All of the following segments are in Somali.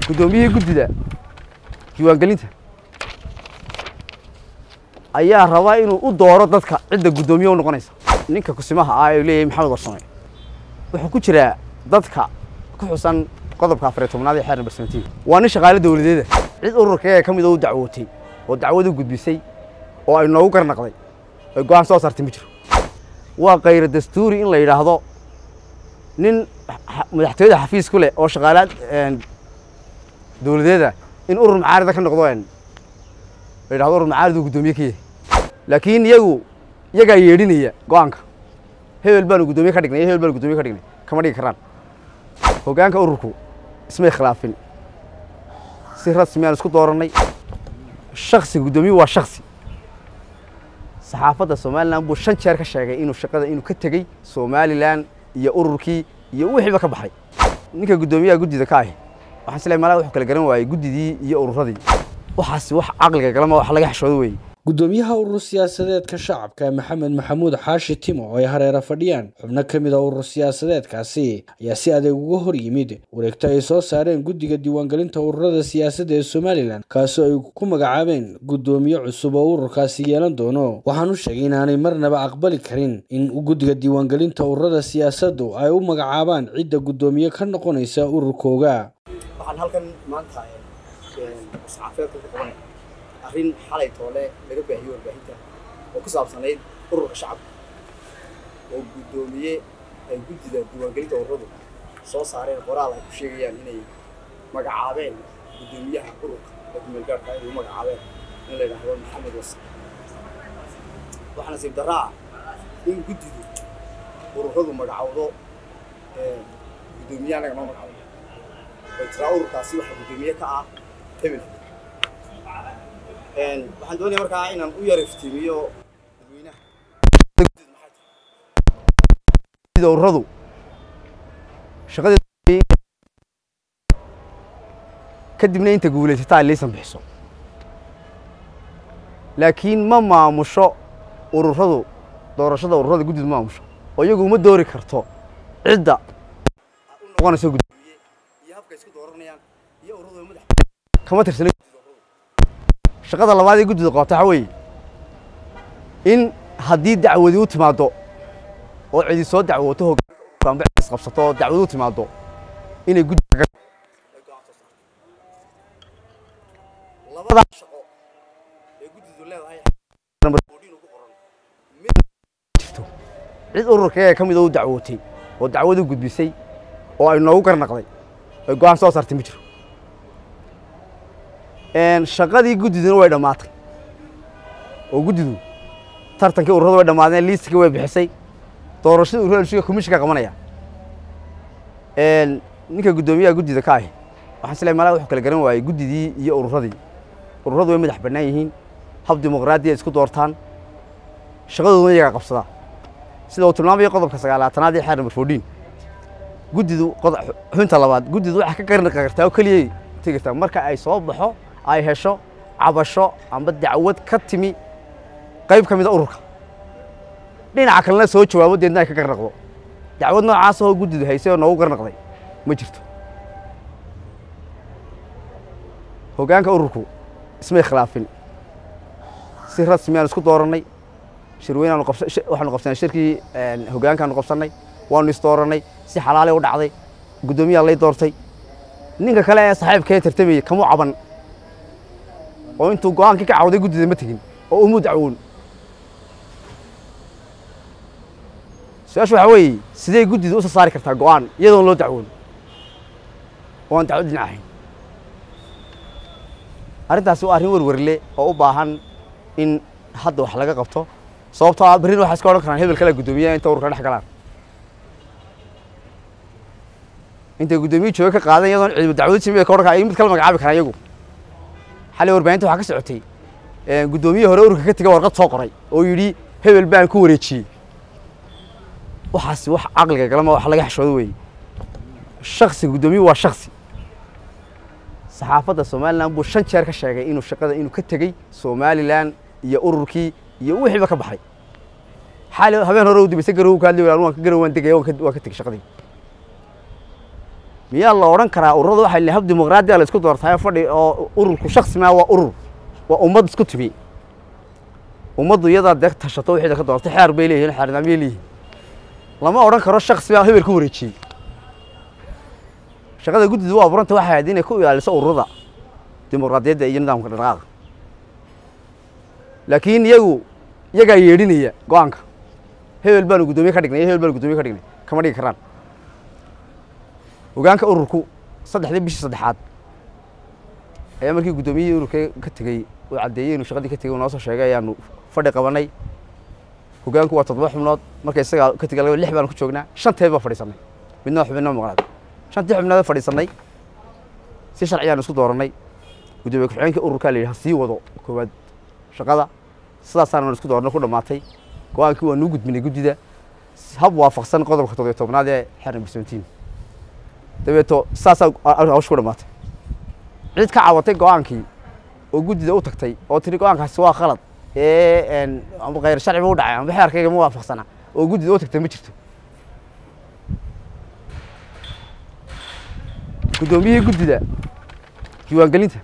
guddoomiyihii guddida diiwaangelinta ayaa rabaa inuu u dooro dadka cidda guddoomiye u noqonaysa ninka kusimaha ah ee leeyahay maxamed warsame wuxuu ku jiraa dadka ku xusan qodobka afariy tobnaad ee xeer namber seventeen waa nin shaqaale dowladeeda cid ururkayaga ka mid oo u dacwootay oo dacwad u gudbisay oo ay noogu garnaqday ay go-aan soo saartay ma jiro waa kayra dastuuri in la yidhaahdo nin madaxtooyada xafiis ku leh oo shaqaalaad dowladeeda in urur macaarida ka noqdo la yidhahdo urur macaarid uu guddoomiye ka yahay laakiin iyagu iyagaa yeedhinaya go-aanka hebel baanu guddoomiye ka dhignay iyo hebel baanu guddoomiye ka dhignay kama dhigi karaan hoggaanka ururku ismay khilaafin si rasmi aan isku doorannay shaksiga guddoomiye waa shaksi saxaafadda somalilan buu shan jeer ka sheegay inuu shaqada inuu ka tegey somalilan iyo ururkii iyo wixiiba ka baxay ninka guddoomiyaha guddida ka ahi waxaan isleeyahay malaa wuxuu kala garan waayey guddidii iyo ururadii waxaasi wax caqliga galama wax laga xishoodo weeye guddoomiyaha urur siyaasadeedka shacabka maxamed maxamuud xaashi timo oo ay hareera fadhiyaan xubno ka mid a urur siyaasadeedkaasi ayaa si adeeg uga hor yimid wareegto ay soo saareen guddiga diiwaangelinta ururada siyaasadda ee somalilan kaasoo ay ku magacaabeen guddoomiye cusub oo ururkaasi yeelan doono waxaanu sheegay inaanay marnaba aqbali karin in guddiga diiwaangelinta ururada siyaasaddu ay u magacaabaan cidda guddoomiye ka noqonaysa ururkooga arrin xalay toole laga baahiyo warbaahinta oo ku saabsanayd ururka shacabka oo guddoomiye ay guddida diiwaangelinta ururadu soo saareen qoraal ay ku sheegayaan inay magacaabeen guddoomiyaha ururka ee kumeelgaarka inay u magacaabeen in la yidhaahdo maxamed wasa waxaa nasiib darra ah in guddidu ururadu magacawdo guddoomiye annaga noo magacawdo oo tiraa ururkaasi waxaa guddoomiye ka ah hebel waxaan doonaya markaa inaan u yar iftiimiyo dadweynaha ururadu shaqadii kadibna inta guulaysataa liisan bixiso laakiin ma maamusho ururadu doorashada ururada guddidu ma maamusho oo iyagu uma doori karto cidda u noqonayso guddoomiye iyo habka isku dooranayaan iyo ururadu madax kama tirsana shaqada labaad ee guddida qabata waxa weeye in haddii dacwadi u timaaddo oo cidi soo dacwooto hoggaanba cidis qabsato oo dacwadi u timaaddo inay guddiga labadaa shaqo ee guddidu leedahay jirto cid ururkayaga ka mid oo u dacwootay oo dacwad u gudbisay oo ay noogu garnaqday ay go-aan soo saartay ma jiro shaqadii guddiduna way dhammaatay oo guddidu tartankii ururada way dhammaadeen liistkii way bixisay doorashadii ururada shuga komishinka qabanaya ninka guddoomiyaha guddida ka ahi waxaan isleeyahay malaa wuxuu kala garan waayey guddidii iyo ururadii ururadu way madax bannaan yihiin hab dimuqraadiya isku doortaan shaqadooduna iyagaa qabsadaa sida uu tilmaamayo qodobka sagaalaatanaad ee xeer number fourteen guddidu xubinta labaad guddidu waxaa ka garnaqi kartaa oo keliyay tegi kartaa marka ay soo baxo ay hesho cabasho amba dacwad ka timi qayb ka mida ururka dhinaca kalena soo jawaabo deedna ay ka garnaqdo dacwad noocaas oo guddidu haysay oo noogu garnaqday ma jirto hoggaanka ururku ismay khilaafin si rasmi aan isku doorannay shirweynaanu waxaanu qabsanay shirkii hoggaankaanu qabsannay waanu isdoorannay si xalaalay u dhacday guddoomiyaha lay doortay ninka kale ee saaxiibkee tartamayey kamu caban oo intuu go-aankii ka cawday guddida ma tegin oo umu dacwoon su-aashu waxaa weeye sidee guddidu usoo saari kartaa go-aan iyadoon loo dacwoon oo aan dacwad dhinac ahayn arrintaasi waa arrin werwerle oo u baahan in hadda wax laga qabto sababtoo ah berrin waxaa iska odhan karaan hebel kale guddoomiyaha inta ururka dhex galaan intay guddoomiye jooga ka qaadan iyadoon ciidamo dacwado jimi ay ka odhan karaan mid kala magacaabi karaan iyagu xalay warbaahinta waxaa ka socotay guddoomiye hore ururka ka tegay warqad soo qoray oo yidhi hebel baan ku wareejiyey waxaasi wax caqliga galama wax laga xishoodo weeye shaksiga guddoomiye waa shaksi saxaafadda somalilan buu shan jeer ka sheegay inuu shaqada inuu ka tegey somalilan iyo ururkii iyo wixiiba ka baxay xaali habeen hore u dibaysay garow ka hadli waan ka garow waan degaya waan ka tegey shaqadii miyaa la odhan karaa ururada waxay leeyihin hab dimuqraadiya la isku doortaayo fadhi oo ururku shaksi maa waa urur waa ummad isku timi ummaddu iyadaa dee tashato wixii ka doortay xeer bay leeyihin xeernidaamyay leeyihin lama odhan karo shaksi baa hebel ku wareejiyey shaqada guddidu waa abuuranta waxay ahayd inay ku ilaaliso ururada dimuqraadiyadda iyo nidaamka dhaqaaqa laakiin iyagu iyagaa yeedhinaya go-aanka hebel baanu guddoomiye ka dhignay iyo hebel baanu guddoomiye ka dhignay kama dhigi karaan hogaanka ururku saddexdii bishii saddexaad ayaa markii guddoomiyihii ururka ka tegey uu caddeeyey inuu shaqadii ka tegey uu noo soo sheegay ayaanu fadhi qabanay hogaanku waa toddoba xubnood marka isagaa ka tegay lix baanu ku joognaa shanteed baa fadhiisanay midna waa xubinna maqnaad shantii xubnood fadhiisanay si sharciyaanu isku doorannay guddoomiye ku-xigeenkii ururkaa la yidhi ha sii wado koowaad shaqada sidaasaanu isku doornay ku dhammaatay go-aankii waa nuu gudbinay guddida hab waafaqsan qodobka toddobiyo tobnaad ee xeer number seventeen dabeeto saasaa hawsha ku dhammaatay cid ka caawatay go-aankii oo guddida u tagtay oo tiri go-aankaasi waa khalad ee amba khayr sharci ba u dhacay amba xeerkayga ma waafaqsana oo guddida u tagtay ma jirto guddoomiyihii guddida diiwaangelinta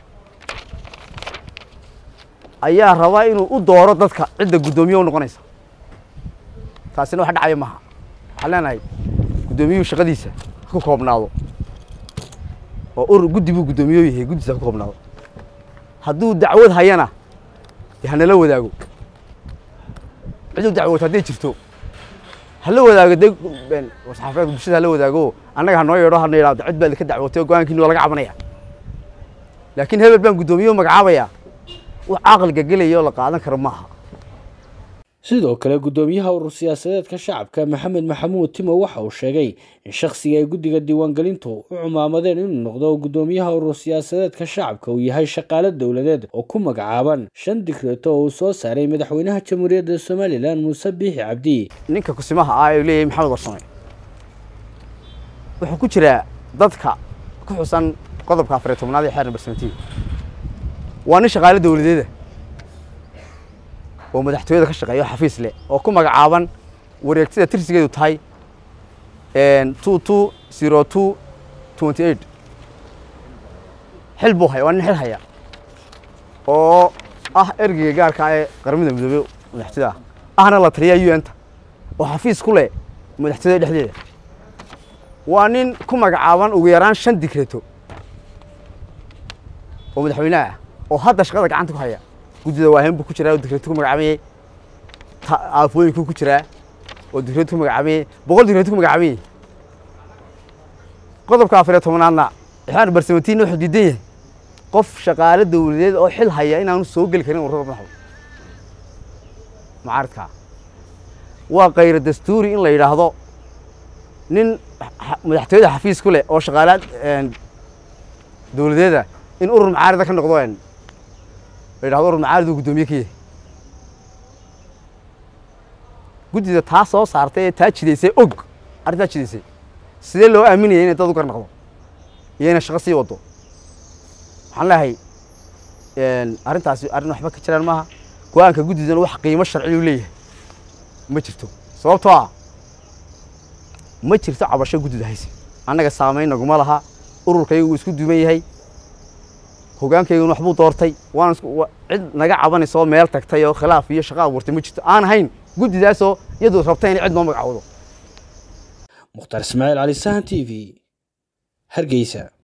ayaa rabaa inuu u dooro dadka cidda guddoomiye u noqonaysa taasina wax dhacaya maaha waxaan leenahay guddoomiyuhu shaqadiisa ha ku koobnaado oo urur guddi buu guddoomiye yahay guddiisa ha ku koobnaado hadduu dacwad hayana dee hanala wadaago ciduu dacwood hadday jirto hala wadaago dee saxaafadeedka bulshada hala wadaago annaga hanoo yeedho hana yidhahdo cid baad ka dacwootay oo go-aankiina waa laga cabanaya laakiin hebel baan guddoomiye u magacaabaya wax caqliga gelaya oo la qaadan karo maaha sidoo kale guddoomiyaha urur siyaasadeedka shacabka maxamed maxamuud timo waxa uu sheegay in shakhsiga ay guddiga diiwaangelintu u cumaamadeen inuu noqdo guddoomiyaha urur siyaasadeedka shacabka uu yahay shaqaale dowladeed oo ku magacaaban shan digreeto oo uu soo saaray madaxweynaha jamhuuriyadda somalilan muuse biixi cabdi ninka kusimaha ah ee leeyahay maxamed warsame wuxuu ku jiraa dadka ku xusan qodobka afariyo tobnaad ee xeer number seventeen waa nin shaqaale dowladeeda oo madaxtooyada ka shaqeeya oo xafiis leh oo ku magacaaban wareegtada tirsigeedu tahay two two zero two twenty eight xil buu haya waa nin xil haya oo ah ergeyga gaarka ee qaramada midoobey madaxtooyada ah ahna la taliya u n ta oo xafiis ku leh madaxtooyada dhexdeeda waa nin ku magacaaban ugu yaraan shan digreeto oo madaxweynaha ah oo hadda shaqada gacanta ku haya guddida waahen buu ku jiraa oo digreeto ku magacaabayey aafooyinkuu ku jiraa oo digreeto ku magacaabayey boqol digreeto ku magacaabayey qodobka afariyo tobnaadna ixaan barsamatiinna wuxuu diidan yahay qof shaqaale dowladeed oo xil haya inaanu soo geli karin ururada madaxda mucaaridkaa waa kayra dastuuri in la yidhaahdo nin madaxtooyada xafiis ku leh oo shaqaalaad dowladeeda in urur macaarida ka noqdo la yidhahdo urur macaarid uu guddoomiye ka yahay guddida taa soo saartay ee taa jidaysay og arrintaa jidaysay sidee loo aaminaya inay dad u gar noqdo iyo inay shaqo sii wado waxaan leeyahay arrintaasi arrin waxba ka jiraan maaha go-aanka guddidana wax qiimo sharci u leeyahay ma jirto sababtoo ah ma jirto cabasho guddida hayse annaga saamayn naguma laha ururkaygu wuu isku duuban yahay hogaankayguna waxbuu doortay waan cid naga cabanaysa oo meel tagtay oo khilaaf iyo shaqo abuurtay ma jirto aan ahayn guddidaasoo iyadu rabta inay cid noo magacowdo mukhtaar ismaaciil cali sahan t v hargeysa